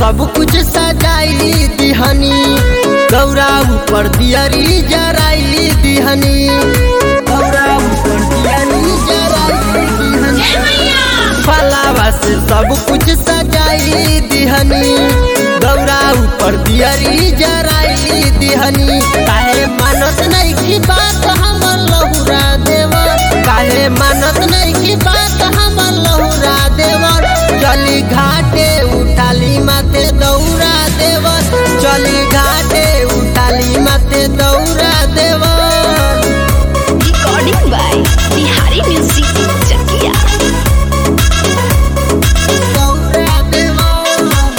सब कुछ सजाई दिहनी गौरा ऊपर दियरी जराई दिहनी गौरा ऊपर दियरी जराई दिहनी फलावा से सब कुछ सजाई दिहनी गौरा ऊपर दियरी जराई दिहनी काहे मानत नहीं की बात हमर लहुरा देवर काहे मानत नहीं की बात हमर लहुरा देवर चली घाटे उठाली माते दौरा देवर चली घाटे उठाली माते दौरा देवर Recording by Bihari Music Chakia. दौरा देवर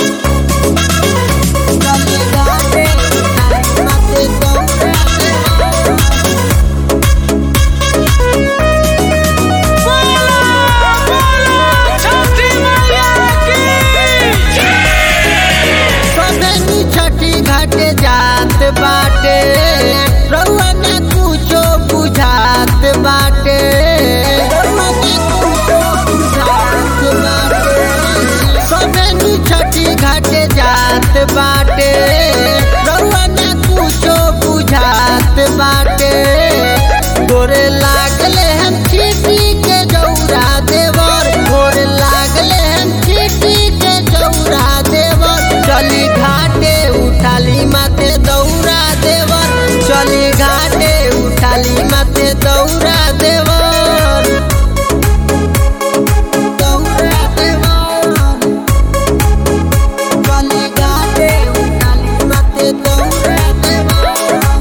चली घाटे उठाली माते दौरा देवर सदनी छठी घाटे जात बाटे रउआ ना कुछो बुझात बाटे रउआ ना कुछो बुझात बाटे। सदनी छठी घाटे जात बाटे रउआ ना कुछो बुझात बाटे गोरे लागले हम चीटी के जौरा देवर गोरे लागले हम चीटी के जौरा देवर चली घाटे उठाली माते दौरा देवर चली घाटे उठाली माते दौरा देवर दौरा देवर चली घाटे उठाली माते दौरा देवर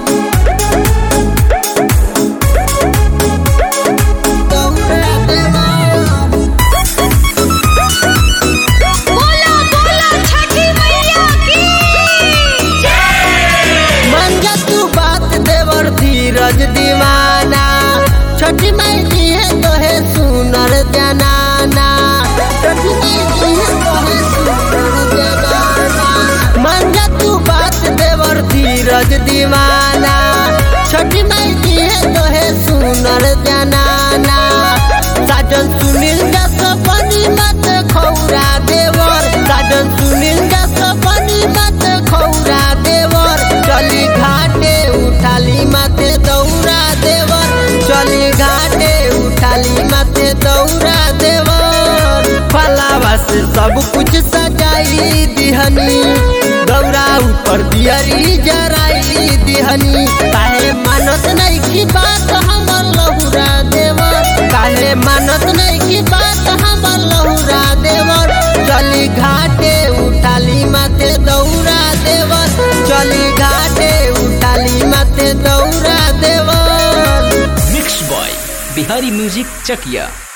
दौरा देवर बोला बोला छठी मैया की मन जा तू बात देवर धीरज दीवाना छोटी माई दी है तो है सुनर जनाना छोटी माई दी है तो है सुनर जनाना मन जा तू बात देवर धीरज दीवाना छोटी माई दी है तो है सुनर जनाना साजन सुनील जा सपनी मत खौरा देवर साजन सुनील जा सपनी मत खौरा देवर चली घाटे उठाली माते दौरा देवर चली घाटे उठाली माते दौरा देवर फलावा से सब कुछ सजाई दिहनी गौरा ऊपर दियरी जराई दिहनी काहे मानत नहीं की बात हमर लहुरा देवर काहे मानत नहीं की बात हमर लहुरा देवर चली घाटे उठाली माते दौरा देवर चली घाटे उठाली माते दौरा देवर मिक्स बॉय बिहारी म्यूजिक चकिया